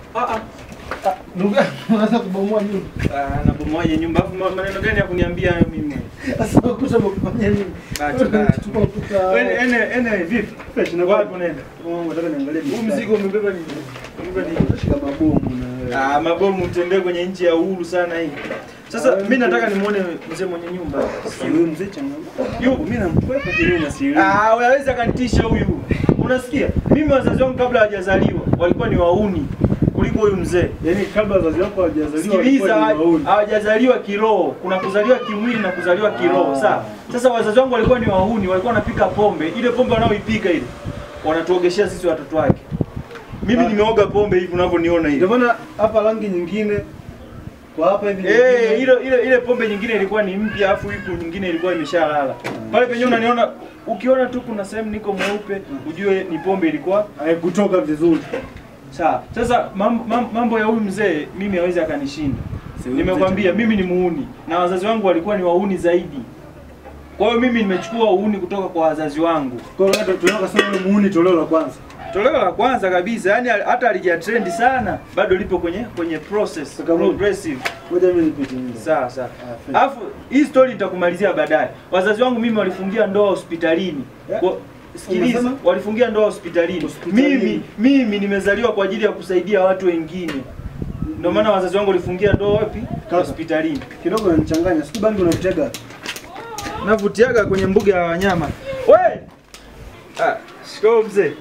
Ah ah. Ndugu yangu unaanza kubomoa nyumba. Ah, nabomoaje nyumba? Afu ma- maneno gani ya kuniambia hayo mimi? Sasa ukuta umekufanya nini? Bahati mbaya. Chukua ukuta. Wewe ene ene vipi? Fresh na Wapi unaenda? Mungu nataka niangalie Huu mzigo umebeba nini? Umebeba nini? shika mabomu na wewe. Ah, mabomu utembee kwenye nchi ya uhuru sana hii. Sasa mimi nataka nimuone mzee mwenye nyumba. Si huyu mzee changamoto. Yupo. Mimi namkwepa kinyuma si yule. Ah, unaweza kanitisha huyu. Unasikia? Mimi wazazi wangu kabla hawajazaliwa walikuwa ni wauni kuliko huyu mzee. Yaani kabla wazazi wako hawajazaliwa Sikiliza, walikuwa ni wauni. hawajazaliwa kiroho. Kuna kuzaliwa kimwili na kuzaliwa kiroho. Ah. Sawa. Sasa wazazi wangu walikuwa ni wahuni, walikuwa wanapika pombe. Ile pombe wanaoipika ile wanatuogeshea sisi watoto wake. Mimi Ah. nimeoga pombe hivi unavyoniona hivi. Ndio maana hapa rangi nyingine kwa hapa hivi Eh, nyingine. ile ile ile pombe nyingine ilikuwa ni mpya afu ipo nyingine ilikuwa imeshalala. Pale penyewe unaniona ukiona tu kuna sehemu niko mweupe ujue ni pombe ilikuwa haikutoka vizuri. sawa. Sasa mam- mam- mambo ya huyu mzee mimi hawezi akanishinda. Si huyu Nimekwambia mzee mimi ni muuni na wazazi wangu walikuwa ni wauni zaidi. Kwa hiyo mimi nimechukua uuni kutoka kwa wazazi wangu. Kwa hiyo hata tunaweza kusema yule muuni toleo la kwanza. Toleo la kwanza kabisa, yani hata alija trend sana, bado lipo kwenye kwenye process Kaka Mungu. progressive. Ngoja mimi nipite nyumba. Sawa sawa. Ah, fresh. Alafu hii story nitakumalizia baadaye. Wazazi wangu mimi walifungia ndoa hospitalini. Yeah. Kwa, sikiliza, Unasema? walifungia ndoa hospitalini. Hospitalini. Mimi mimi nimezaliwa kwa ajili ya kusaidia watu wengine. Ndio maana wazazi wangu walifungia ndoa wapi? Kaka. Hospitalini. Kidogo unanichanganya. Siku bangi unavitega. Navutiaga kwenye mbuga ya wanyama. We! Ah, shikao mzee.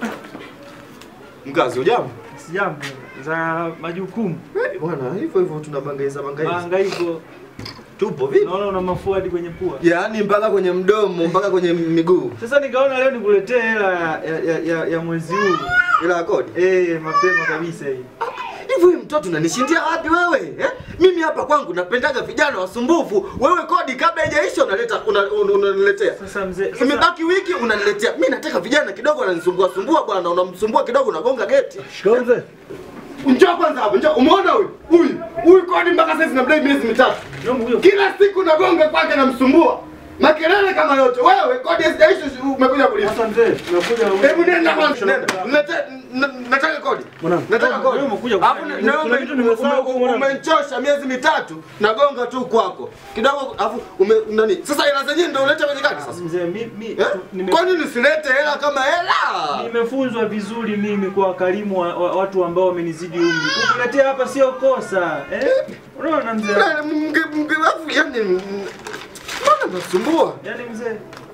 Mkazi ujambo? Sijambo za majukumu. Eh, Bwana, hivyo hivyo tunabangaiza bangaiza. Mahangaiko. Tupo vipi? Naona una mafua hadi kwenye pua. Yaani mpaka kwenye mdomo, mpaka kwenye miguu. Sasa nikaona leo nikuletee hela ya, ya, ya, ya mwezi huu. Ila ya kodi. Eh, mapema kabisa hii. Hivi huyu mtoto unanishindia wapi wewe? Eh? Mimi hapa kwangu napendaga vijana wasumbufu. Wewe kodi kabla haijaisha unaleta una- una- unaniletea. Sasa mzee, sasa Imebaki wiki unaniletea. Mimi nataka vijana kidogo wananisumbua sumbua bwana, unamsumbua kidogo unagonga geti. Shikao mzee. Njoo kwanza hapo, njoo. Umeona huyu? Huyu. Huyu kodi mpaka sasa namdai miezi mitatu. Naomba huyo. Kila siku nagonga kwake namsumbua. Makelele kama yote. Wewe kodi haijaisha umekuja kulipa. Sasa mzee, nakuja Hebu nenda kwanza, nenda. Nilete- n- Nataka kodi. Mwanangu. Nataka kodi. Wewe umekuja Alafu kufanya na- nini? na Kuna ume- kitu nimesahau ume- kumwona. Umenichosha miezi mitatu. Nagonga tu kwako. Kidogo alafu ume nani? Sasa hela zenyewe ndio ulete kwenye kadi sasa. mzee, mi, mi, Eh? nime, Kwa nini usilete hela kama hela? nimefunzwa vizuri mimi kwa wakarimu wa, wa, watu ambao wamenizidi umri. Kukuletea hapa sio kosa. Eh? Unaona mzee? Na- mge- mge- alafu yani mm, mbona nasumbua? Yaani mzee,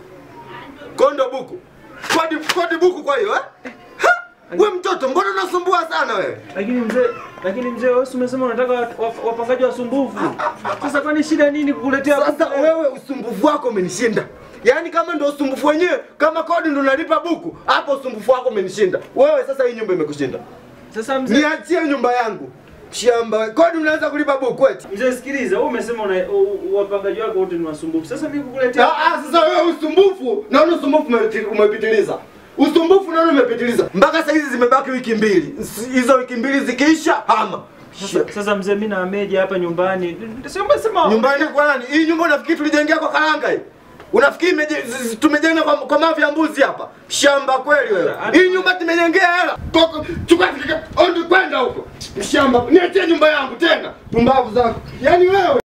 Kondo buku. Kodi kodi buku kwa hiyo eh? Ha? Wewe mtoto mbona unasumbua sana wewe? lakini mzee, lakini mzee wewe si umesema unataka wa- wa- wapangaji wasumbufu. Sasa kwani shida nini kukuletea Sasa kuku? wewe usumbufu wako umenishinda. Yaani kama ndo usumbufu wenyewe, kama kodi ndo nalipa buku, hapo usumbufu wako umenishinda. Wewe sasa hii nyumba imekushinda. Sasa mzee, Niachie nyumba yangu. Shamba, kodi unaanza kulipa buku eti. mzee sikiliza, wewe umesema una, u- u- wapangaji wako wote ni wasumbufu. Sasa mimi kukuletea Ah, ah, sasa wewe usumbufu, naona usumbufu umepiti- umepitiliza. Usumbufu naona umepitiliza. Mpaka sasa hizi zimebaki wiki mbili. S- Hizo wiki mbili zikiisha, hama. Sasa, sasa mzee, mimi na Ameja hapa nyumbani. Sio umesema Nyumbani kwa nani? Hii nyumba unafikiri tulijengea kwa karanga hii? Unafikiri imeje- z- z- tumejenga kwa, kwa mavi ya mbuzi hapa? Shamba kweli wewe. Hii nyumba tumejengea hela. Koko, chukua tiketi, ondi kwenda huko. Shamba, niachie nyumba yangu tena. Pumbavu zako. Yaani wewe